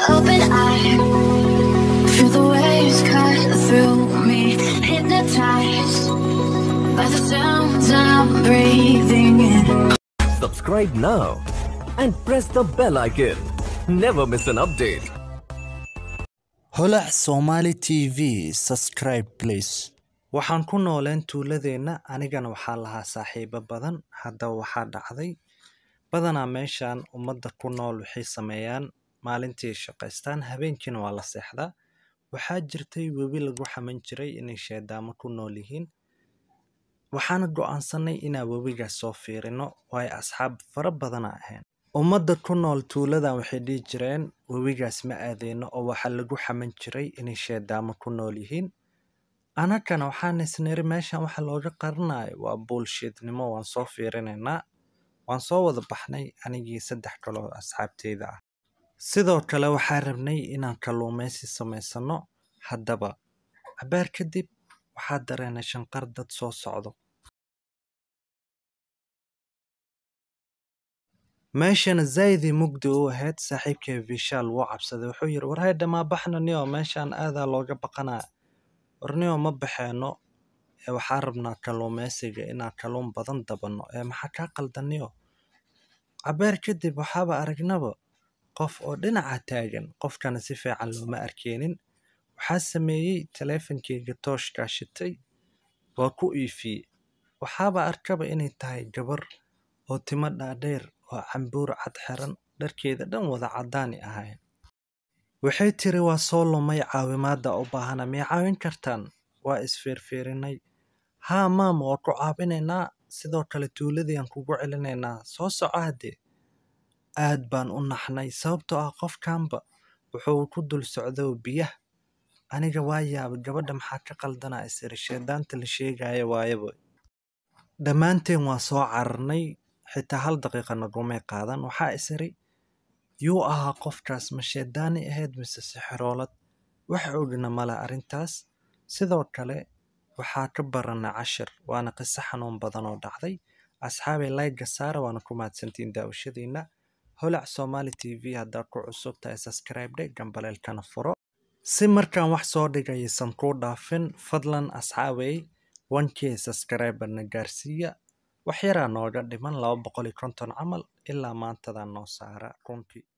open eye. Feel the waves cut through me, hypnotized by the sounds I'm breathing in. Subscribe now and press the bell icon. Never miss an update. holac somali t v subscribe please waxaan ku nooleen tuuladeenna anigana waxaa lahaa saaxiibo badan haddaba waxaa dhacday badanaa meeshan ummadda ku nool waxay sameeyaan maalintii shaqaystaan habeenkiina waa la seexdaa waxaa jirtay webi lagu xaman jiray inay sheedaamo ku nool yihiin waxaana go'aansanay inaan webigaas soo fiirino waayo asxaab fara badana ahayn ummadda ku nool tuuladan waxay dhihi jireen webigaas ma aadeyno oo waxaa lagu xaman jiray inay sheedaamo ku nool yihiin anagana waxaan isniri meeshan waxa looga qarinayo waa buulshidnimo waan soo fiirinaynaa waan soo wada baxnay anigii saddex kaloo asxaabteyda ah sidoo kale waxaa rabnay inaan kalluumeysi samaysano haddaba cabaar kadib waxaa dareenay shanqar dad soo socdo meeshana zaydii mugdi u ahayd saaxiibkay vishaal wuu cabsaday wuxuu yidhi war haydha maa baxna niyo meeshan aadaa looga baqanaya war niyo ma baxeeno ee waxaa rabnaa kalluumeysiga inaan kalluun badan dabanno ee maxaa kaa qaldan niyo cabaar kadib waxaaba aragnaba qof oo dhinaca taagan qofkana si fiican looma arkeenin waxaa sameeyey taleefankeyga tooshkaa shitay waa ku iifiyey waxaaba arkaba inay tahay gabar oo timo dhaadheer oo cambuur cad xiran dharkeeda dhan wada caddaani ahayn waxay tiri waa soo lumay caawimaadda u baahana miyay caawin kartaan waa isfiirfiirinay haa maam waa ku caawinaynaa sidoo kale tuuladii aan kugu celinaynaa soo soco haddee aad baan u naxnay sababtoo ah qofkanba wuxuu ku dul socdo biyah aniga waa yaabay gabadha maxaa ka qaldanaa isiri sheedaanta la sheegaya waayaba dhammaanteen waa soo cararnay xitaa hal daqiiqa nagumay qaadan waxaa isiri yuu ahaa qofkaas ma sheedaani ahayd mise sixiroolad wax ogna male arrintaas sidoo kale waxaa ka baranay cashir waana qiso xanuun badan oo dhacday asxaabay layga saara waana ku mahadsantiin daawashadiina holac somali t v haddaad ku cusub tahay subscribe dhe gambaleelkana furo si markaan wax soo dhigaysan kuu dhaafin fadlan asxaabay wankee subscriberna gaarsiiya wax yaraa nooga dhiman laba boqol iyo konton camal ilaa maantadaa noo saara runtii